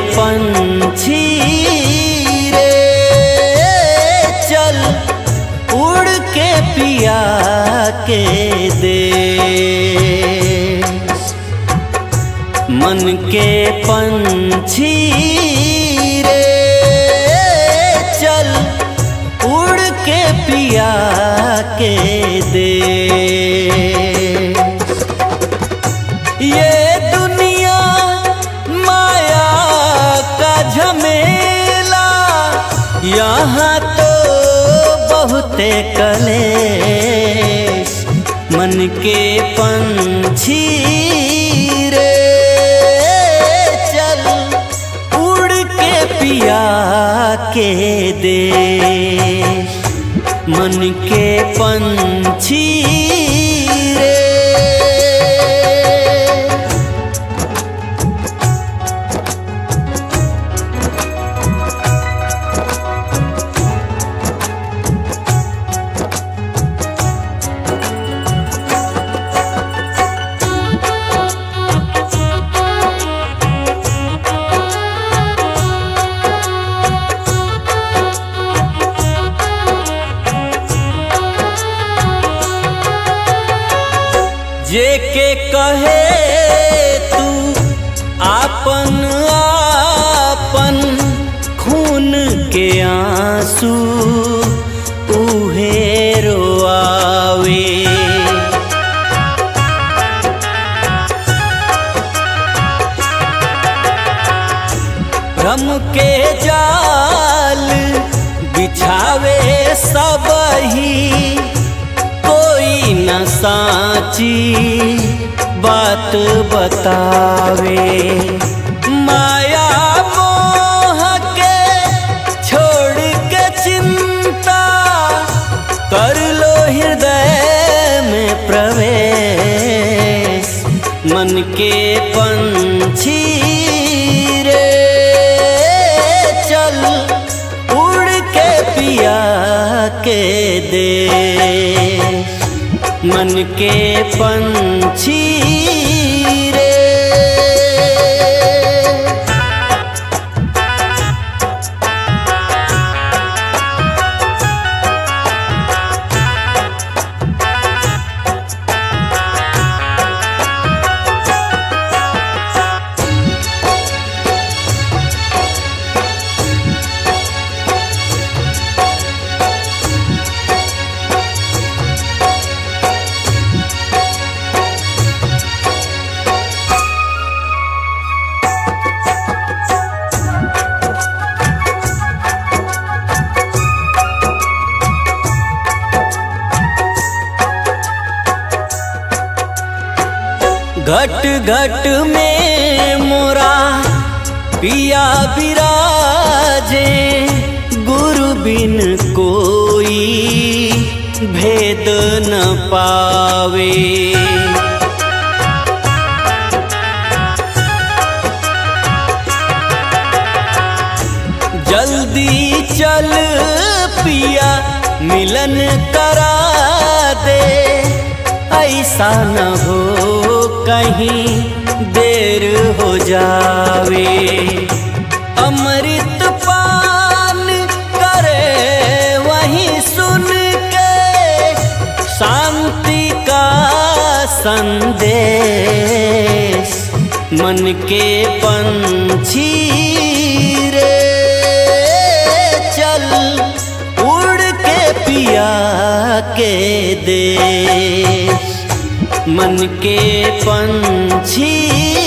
पंछी रे चल उड़ के पिया के दे मन के पंछी रे चल उड़ के पिया के दे ये दुनिया माया का झमेला यहाँ तो बहुते कलेश मन के पंछी रे चल उड़ के पिया के दे मन के पंछी रे जे के कहे तू आपन आपन खून के आंसू उहे रोआवे भ्रम के जाल बिछावे सब ही कोई न साची बात बतावे माया मोह के छोड़ के चिंता कर लो हृदय में प्रवेश मन के पंछी रे चल उड़ के पिया के दे मन के पंछी रे घट घट में मोरा पिया विराजे गुरु बिन कोई भेद न पावे जल्दी चल पिया मिलन करा दे ऐसा न हो कहीं देर हो जावे अमृत पान करे वहीं सुन के शांति का संदेश मन के पंछी रे चल उड़ के पिया के दे मन के पंछी